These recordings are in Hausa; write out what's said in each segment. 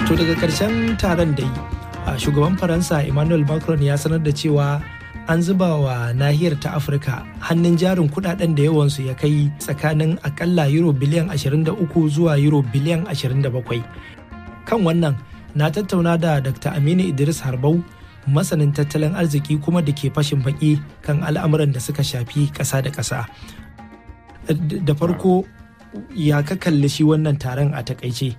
To daga ƙarshen taron dai shugaban Faransa Emmanuel Macron ya sanar da cewa an zuba wa nahiyar ta Afirka hannun jarin kudaden da yawansu ya kai tsakanin akalla euro biliyan 23 zuwa euro biliyan 27. Kan wannan na tattauna da Dr. Aminu Idris Harbau masanin tattalin arziki kuma da ke fashin baki kan al'amuran da suka shafi ƙasa da ƙasa. Da farko ya ka kalli shi wannan taron a takaice.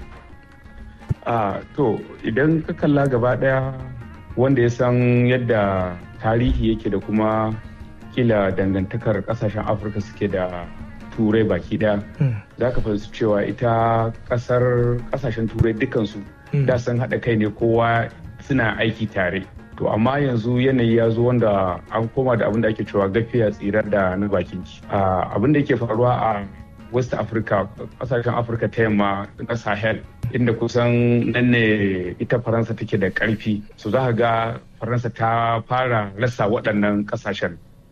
Uh, to idan ka kalla gaba daya wanda ya san yadda tarihi yake da kuma kila dangantakar kasashen afirka suke da turai baki daya za ka fahimci cewa ita kasar kasashen turai dukansu da sun haɗa kai ne kowa suna aiki tare to amma yanzu yanayi ya zo wanda an koma da abin da ake cewa gafiya tsirar da na bakin ci abin da yake faruwa a west africa kasashen afirka ta yamma na sahel inda kusan nan ne ita faransa take da karfi so za ga faransa ta fara rasa waɗannan kasashen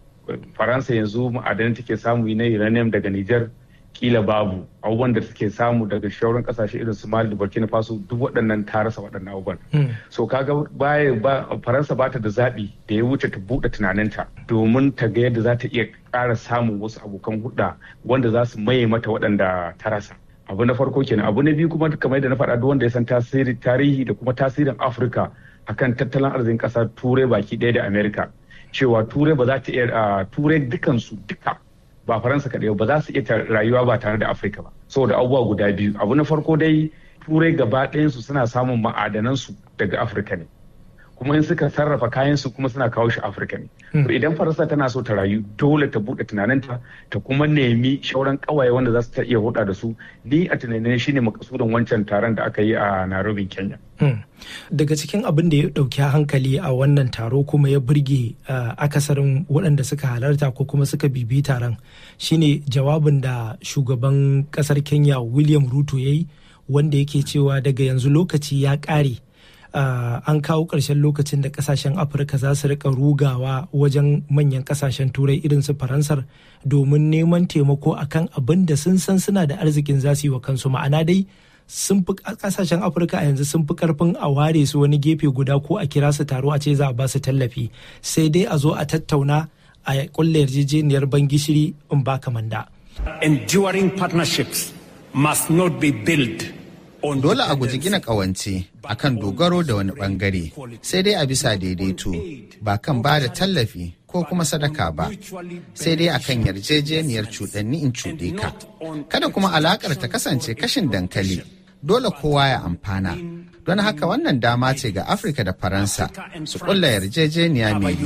faransa yanzu ma'adanin take samu na uranium daga niger kila babu abubuwan da take samu daga shauran kasashe irin su mali da burkina faso duk waɗannan ta rasa waɗannan abubuwan so kaga baya ba faransa bata da zaɓi da ya wuce ta buɗe tunaninta domin ta ga yadda za ta iya ƙara samun wasu abokan hulɗa wanda za su maye mata waɗanda ta rasa abu na farko kenan abu na biyu kuma kamar yadda na faɗa duk wanda ya san tasiri tarihi da kuma tasirin afirka akan tattalin arzikin ƙasar turai baki ɗaya da amerika cewa turai ba za ta iya turai dukansu duka ba faransa kaɗai ba za su iya rayuwa ba tare da afirka ba saboda abubuwa guda biyu abu na farko dai turai gaba ɗayansu suna samun ma'adanansu daga afirka ne kuma in suka sarrafa kayansu kuma suna kawo shi afirka ne idan faransa tana so ta rayu dole ta buɗe tunaninta ta kuma nemi shauran ƙawaye wanda za su ta iya huda da su ni a tunanin shine makasudin wancan taron da aka yi a nairobi kenya daga cikin abin da ya ɗauki hankali a wannan taro kuma ya burge akasarin waɗanda suka halarta ko kuma suka bibi taron shine jawabin da shugaban ƙasar kenya william ruto ya yi wanda yake cewa daga yanzu lokaci ya ƙare Uh, an kawo ƙarshen lokacin da ƙasashen afirka za su rika rugawa wajen manyan ƙasashen turai irin su faransar domin neman taimako akan abin da sun san suna da arzikin za su yi wa kansu ma'ana dai sun fi ƙasashen afirka a yanzu sun fi karfin a ware su wani gefe guda ko a kira su taro a ce za a ba su tallafi sai dai a zo a tattauna a kulle yarjejeniyar ban gishiri in ba manda. enduring partnerships must not be built Dole a guji gina ƙawance a kan dogaro da wani ɓangare, sai dai a bisa daidaito, ba kan ba da tallafi ko kuma sadaka ba, sai dai a kan yarjejeniyar cuɗanni in cuɗe ka. Kada kuma alaƙar ta kasance kashin dankali, dole kowa ya amfana. Don haka wannan dama ce ga Afirka da Faransa su ƙulla yarjejeniya mai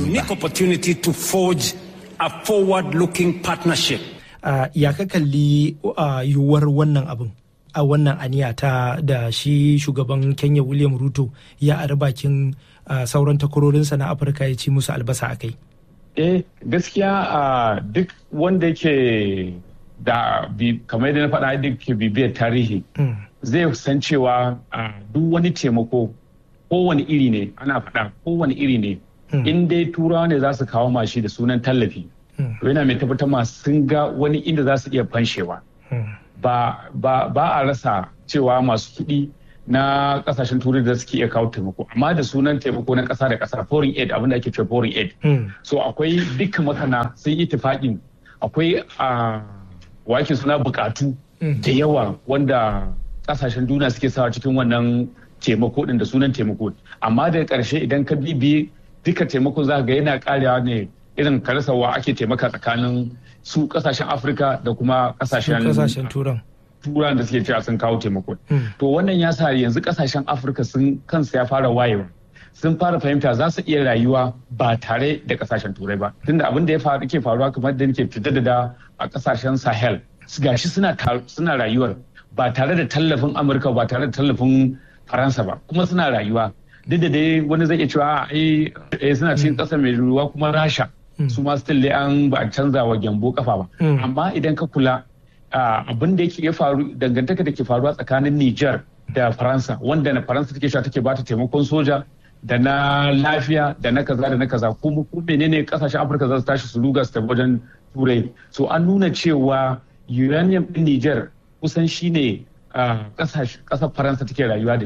partnership. Ya ka kalli yiwuwar wannan abin? a wannan aniya ta da shi shugaban kenya william ruto ya ari bakin sauran takwarorinsa na afirka ya ci musu albasa a kai eh gaskiya duk wanda yake da kamar yadda na faɗa duk ke bibiyar tarihi zai san cewa duk wani taimako kowane iri ne ana faɗa kowane iri ne in dai turawa ne za su kawo mashi da sunan tallafi yana mai tabbatar ma sun ga wani inda za su iya fanshewa ba, ba, ba a rasa cewa masu kuɗi na kasashen turai da suke iya kawo taimako amma da sunan taimako na ƙasa da ƙasa foreign aid abinda ake cewa foreign aid so akwai dukkan masana sun yi tufaƙin akwai a wake suna buƙatu da yawa wanda ƙasashen duniya suke sawa cikin wannan taimako din da sunan taimako amma daga ƙarshe idan ka bibi duka taimakon za ga yana ƙarewa ne irin karasawa ake taimaka tsakanin su kasashen afirka da kuma kasashen turan turan da suke cewa sun kawo taimako to wannan ya sa yanzu kasashen afirka sun kansu ya fara wayewa sun fara fahimta za su iya rayuwa ba tare da kasashen turai ba tunda abin da ya faru ke faruwa kamar da nake fitar da a kasashen sahel gashi suna suna rayuwar ba tare da tallafin amurka ba tare da tallafin faransa ba kuma suna rayuwa duk da dai wani zai iya cewa ai suna cikin ƙasa mai ruwa kuma rasha su ma still dai an ba a canza wa gyambo kafa ba amma idan ka kula abin da yake ya faru dangantaka da ke faruwa tsakanin Niger da Faransa wanda na Faransa take sha take bata taimakon soja da na lafiya da na kaza da na kaza kuma ko menene kasashen Afirka za su tashi su ruga su tafi wajen Turai so an nuna cewa uranium din Niger kusan shine kasar Faransa take rayuwa da shi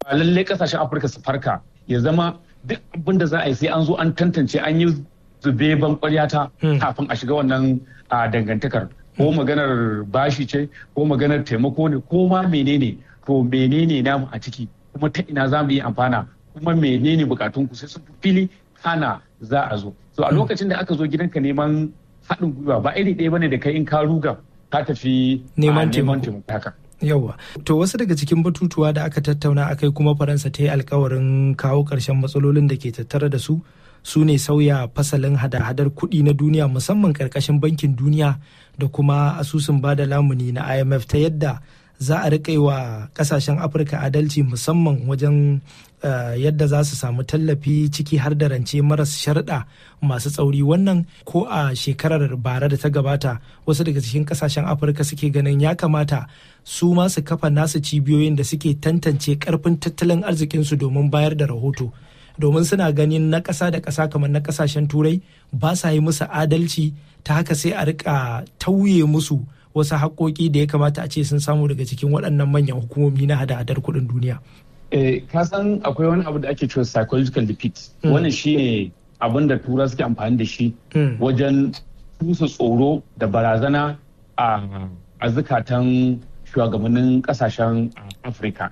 ba lallai kasashen afirka su farka ya zama duk abin da za a yi sai an zo an tantance an yi zube ban kwaryata kafin a shiga wannan dangantakar ko maganar bashi ce ko maganar taimako ne ko ma menene to menene namu a ciki kuma ta ina za mu yi amfana kuma menene bukatun ku sai sun fili kana za a zo so a lokacin da aka zo gidanka neman haɗin gwiwa ba iri ɗaya bane da kai in ka ruga ka tafi neman taimako haka Yawwa. To wasu daga cikin batutuwa da aka tattauna akai kuma Faransa ta yi alkawarin kawo ƙarshen matsalolin da ke tattare da su su ne sauya fasalin hada-hadar kuɗi na duniya musamman ƙarƙashin bankin duniya da kuma asusun bada lamuni na IMF ta yadda za a riƙa wa ƙasashen Afirka adalci musamman wajen yadda za su samu tallafi ciki har da rance maras sharɗa masu tsauri wannan ko a shekarar bara da ta gabata wasu daga cikin kasashen afirka suke ganin ya kamata su ma su kafa nasu cibiyoyin da suke tantance karfin tattalin arzikinsu domin bayar da rahoto domin suna ganin na ƙasa da ƙasa kamar na ƙasashen turai ba sa yi musu adalci ta haka sai a rika tauye musu wasu haƙoƙi da ya kamata a ce sun samu daga cikin waɗannan manyan hukumomi na hada-hadar kuɗin duniya. ka san akwai wani abu da ake cewa psychological defeat wannan shi ne abin da tura suke amfani da shi wajen tusa tsoro da barazana a zukatan shugabannin kasashen afirka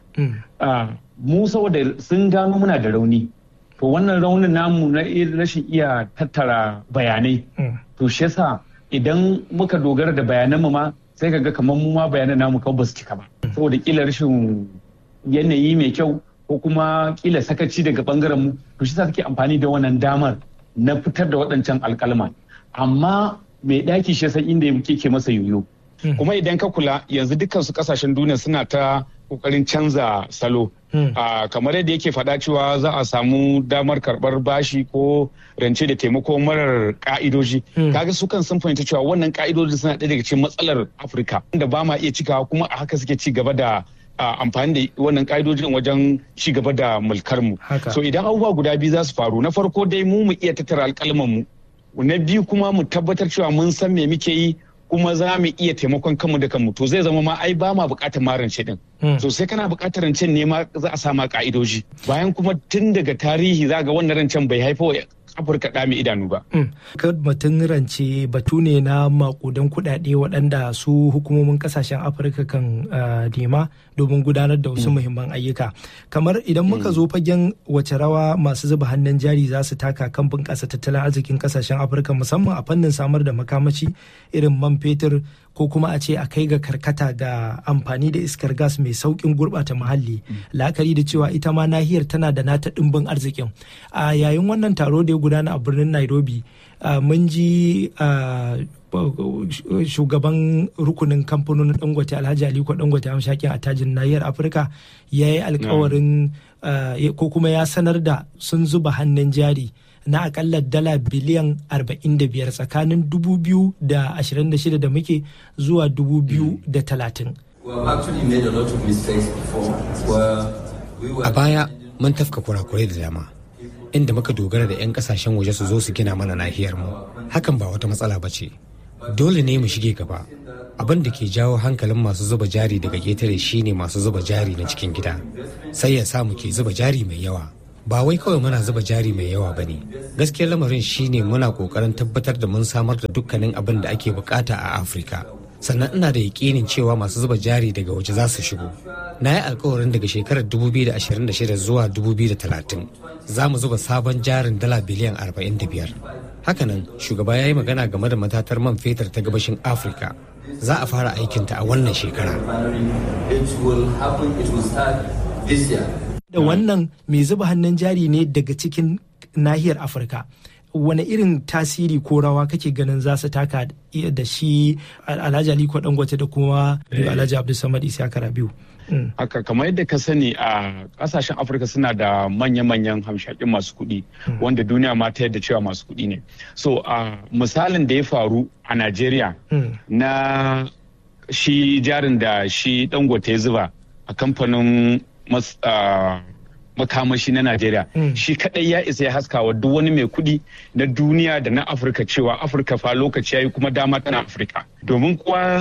mu saboda sun gano muna da rauni to wannan raunin namu na rashin iya tattara bayanai to shi yasa idan muka dogara da bayananmu ma sai ka ga kamar mu ma bayanan namu kawai ba su cika ba saboda kila rashin yanayi mai kyau ko kuma kila sakaci daga bangaren mu to shi take amfani da wannan damar na fitar da waɗancan alkalma amma mai ɗaki shi san inda yake ke masa yoyo kuma idan ka kula yanzu dukkan su kasashen duniya suna ta kokarin canza salo kamar yadda yake faɗa cewa za a samu damar karɓar bashi ko rance da taimako marar ka'idoji kaga su kan sun fahimci cewa wannan ka'idoji suna ɗaya daga cikin matsalar afirka da ba ma iya cikawa kuma a haka suke ci gaba da amfani da wannan ka'idojin wajen ci gaba da mulkar mu so idan abubuwa guda biyu za su faru na farko dai mu mu iya tattara alƙalman mu na biyu kuma mu tabbatar cewa mun san me muke yi kuma za mu iya taimakon kanmu da kanmu to zai zama ma ai ba ma bukatar ma rance din so sai kana bukatar rancen ne ma za a sama ka'idoji bayan kuma tun daga tarihi za ga wannan rancen bai haifo afirka ɗa mai idanu ba. batun rance batu ne na makudan kuɗaɗe waɗanda su hukumomin ƙasashen afirka kan nema domin gudanar da wasu muhimman ayyuka kamar idan muka zo fagen wace rawa masu zuba hannun jari za su taka kan bunƙasa tattalin arzikin ƙasashen afirka musamman a fannin samar da makamashi irin man fetur ko kuma a ce a kai ga karkata ga amfani da iskar gas mai saukin gurɓata muhalli la'akari da cewa ita ma nahiyar tana da nata ɗimbin arzikin a yayin wannan taro da ya gudana a birnin nairobi mun ji shugaban rukunin kamfanonin dangote alhaji aliko dangote amshakin a tajin nahiyar afirka ya yi alkawarin ko kuma ya sanar da sun zuba hannun jari na akalla dala biliyan 45 tsakanin 2026 da muke zuwa 2030. A baya mun tafka kurakurai da dama inda muka dogara da 'yan kasashen waje su zo su gina mana nahiyar mu hakan ba wata matsala ba ce dole ne mu shige gaba abin da ke jawo hankalin masu zuba jari daga ƙetare shine masu zuba jari na cikin gida sai ya sa mu ke zuba jari mai yawa ba wai kawai muna zuba jari mai yawa ba ne gaskiyar lamarin shine muna kokarin tabbatar da mun samar da dukkanin abin da ake bukata a afirka sannan ina da yakinin cewa masu zuba jari daga waje za su shigo na yi alkawarin daga shekarar 2026 zuwa 2030 za mu zuba sabon jarin dala biliyan 45 hakanan shugaba ya yi magana game da matatar man fetur ta gabashin afirka za a fara aikinta a wannan shekara da wannan mai zuba hannun jari ne daga cikin nahiyar afirka wani irin tasiri ko rawa kake ganin za su taka da shi alhaji aliko dangote da kuma alhaji abdulsamad isiyaka rabiu haka kamar yadda ka sani a kasashen afirka suna da manya-manyan hamshakin masu kuɗi wanda duniya ma ta yadda cewa masu kuɗi ne so a misalin da ya faru a najeriya na shi jarin da shi dangote ya zuba a kamfanin makamashi na Najeriya shi kadai ya isa ya haskawa duk wani mai kudi na duniya da na Afirka cewa Afirka fa lokaci yayi kuma dama tana Afirka domin kuwa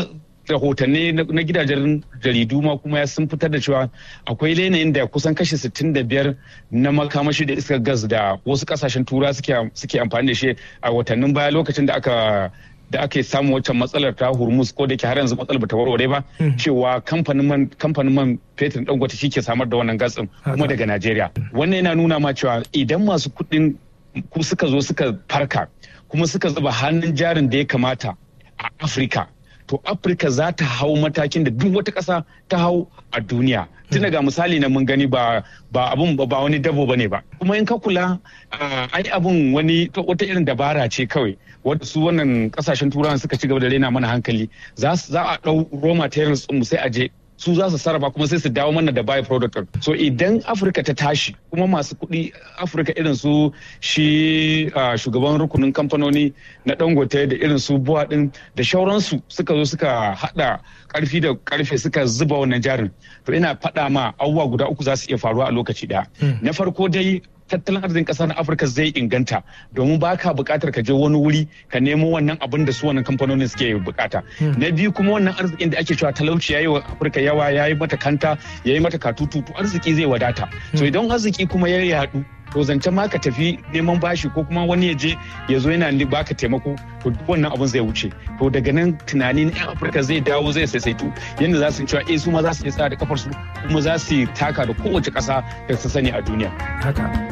rahotanni na gidajen jaridu ma kuma ya sun fitar da cewa akwai yanayin da kusan kashi 65 na makamashi da iskar gas da wasu kasashen tura suke amfani da shi a watannin baya lokacin da aka da ake samu waccan matsalar ta hormuz ko da ke har yanzu matsalar bata warware ba cewa kamfanin man kamfanin man fetur dangote shi ke samar da wannan gas kuma daga najeriya wannan yana nuna ma cewa idan masu kuɗin ku suka zo suka farka kuma suka zuba hannun jarin da ya kamata a afirka to afirka za ta hau matakin da duk wata ƙasa ta hau a duniya tun ga misali na mun gani ba ba abun ba wani dabo bane ba kuma in ka kula ai abun wani wata irin dabara ce kawai wadda su wannan kasashen turawan suka ci gaba da rena mana hankali za a ɗau raw materials mu sai a je su za su sarrafa kuma sai su dawo mana da by product so idan afirka ta tashi kuma masu kuɗi afirka irin su shi shugaban rukunin kamfanoni na dangote da irin su buwa din da shauransu suka zo suka hada karfi da karfe suka zuba wannan jarin to ina faɗa ma abubuwa guda uku za su iya faruwa a lokaci ɗaya na farko dai tattalin arzikin ƙasa na afirka zai inganta domin ba ka buƙatar ka je wani wuri ka nemo wannan abin da su wannan kamfanonin suke bukata na biyu kuma wannan arzikin da ake cewa talauci yayi wa afirka yawa yayi mata kanta yayi mata katutu arziki zai wadata so idan arziki kuma ya yaɗu to zancen ma ka tafi neman bashi ko kuma wani ya je ya zo yana baka taimako to duk wannan abun zai wuce to daga nan tunani na 'yan afirka zai dawo zai saisaitu yadda za su cewa eh su ma za su iya tsaya da kafar su kuma za su taka da kowace ƙasa da su sani a duniya haka